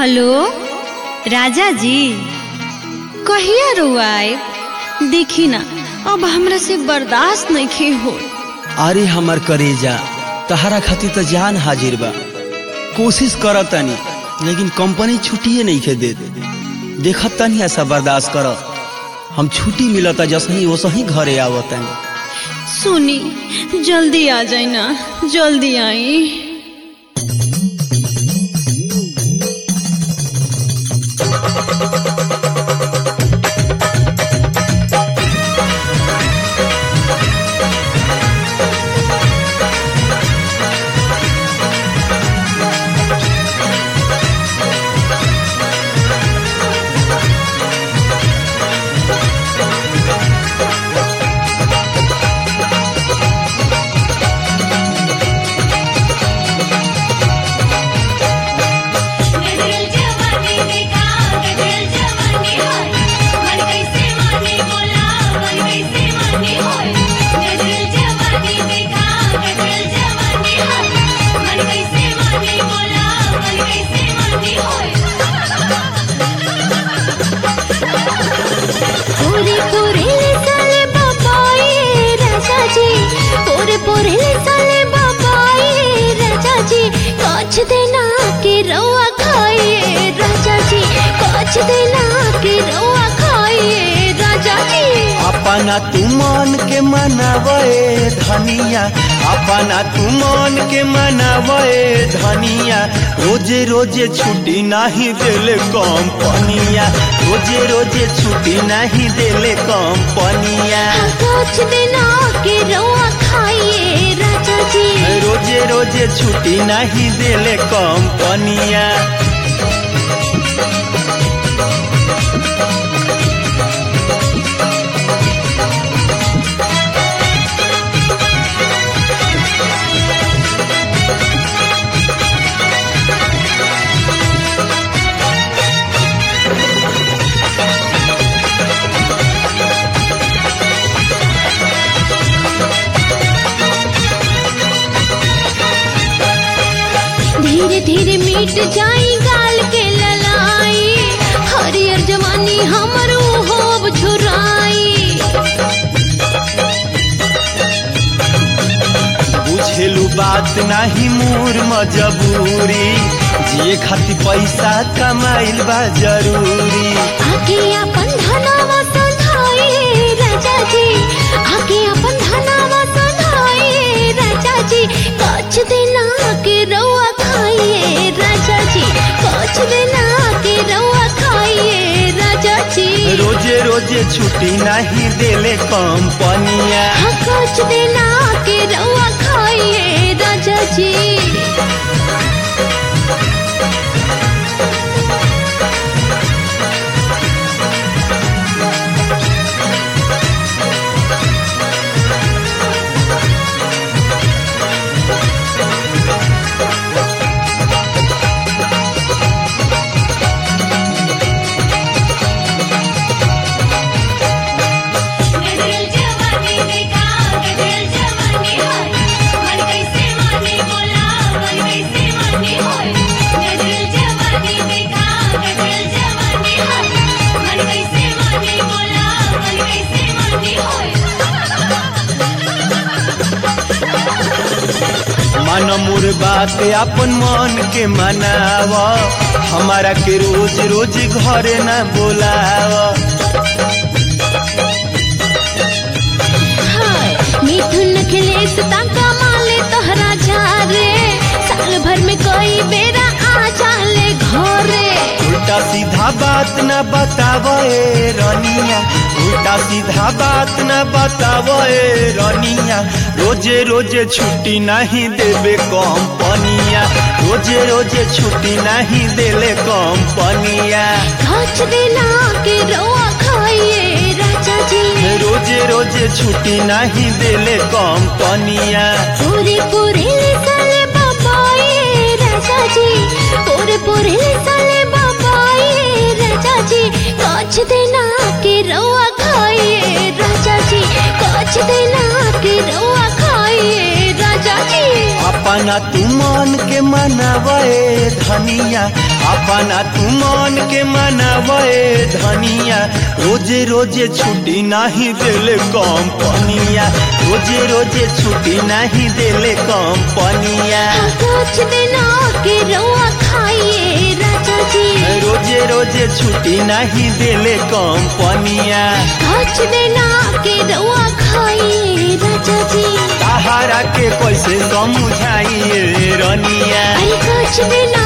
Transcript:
hello राजा जी कहिया रुआए देखी ना अब हमरा से बर्दाश्त नहीं हो अरे हमर करेजा तहरा खातिर तो जान हाजिर बा कोशिश करत तनी लेकिन कंपनी छुट्टिए नहीं के दे देखत तनी ऐसा बर्दाश्त कर हम छुट्टी मिलता जसही वसही घरे आवत तनी सुनी जल्दी आ जाए ना जल्दी आई गजल जवानी देखा गजल जवानी होय मन कैसे माने बोला मन कैसे माने होय गजल जवानी देखा गजल जवानी होय मन कैसे माने बोला मन कैसे माने होय पूरे पूरे साले बाबाए राजा जी पूरे पूरे साले बाबाए राजा जी काछ देना के रवा खाइए राजा जी काछ देना के रवा खाइए राजा जी अपना तू मन के मनावे धनिया अपना तू मन के मनावे धनिया रोजे रोजे छुट्टी नहीं देले कंपनिया रोजे रोजे छुट्टी नहीं देले कंपनिया काछ देना के रवा खाइए राजा जी रोजे रोजे छुट्टी नहीं देले कंपनिया धीरे धीरे मिट जाई गाल के ललाई हरियर जवानी हमर होब छुराई बुझेलू बात नहीं मूर मजबूरी जिए खातिर पैसा कमाइल बा जरूरी आके अपन धनावा संधाई राजा जी आके अपन धनावा संधाई राजा जी काछ देना के रवा खाइए राजा जी काछ देना के रवा खाइए राजा जी रोजे रोजे छुट्टी नहीं देले कंपनिया हाँ काछ देना के रवा खाइए राजा जी गजल जवानी देखा गजल जवानी होय मन कैसे माने बोला मन कैसे माने होय गजल जवानी देखा गजल जवानी होय मन कैसे माने बोला मन कैसे माने होय मन मोर बात अपन मन के मनाव हमारा के रोज रोज घरे न बोलाव हाय मिथुन अखिलेश ताका माले तोहरा झारे साल भर में कोई बेरा आ जाले घरे उल्टा सीधा बात न बतावे रनिया उल्टा सीधा बात न बतावे रनिया रोजे रोजे छुट्टी नहीं देवे कंपनिया रोजे रोजे छुट्टी नहीं देले कंपनिया काछ देना के रोआ खाइए राजा जी रोजे रोजे छुट्टी नहीं देले कंपनिया पूरे पूरे साले बाबाए राजा जी पूरे पूरे साले बाबाए राजा जी काछ देना के रोआ खाइए राजा जी काछ देना के रोआ खाइए राजा जी अपन अपना तू मन के मनावे धनिया अपना तू मन के मनावे धनिया रोजे रोजे छुट्टी नहीं देले कंपनिया रोजे रोजे छुट्टी नहीं देले कंपनिया कुछ दिन के रउआ खाइए राजा जी रोजे रोजे छुट्टी नहीं देले कंपनिया कुछ दिन के रउआ खाइए राजा जी सहारा के कैसे समझाइए रनिया अरे कुछ दिन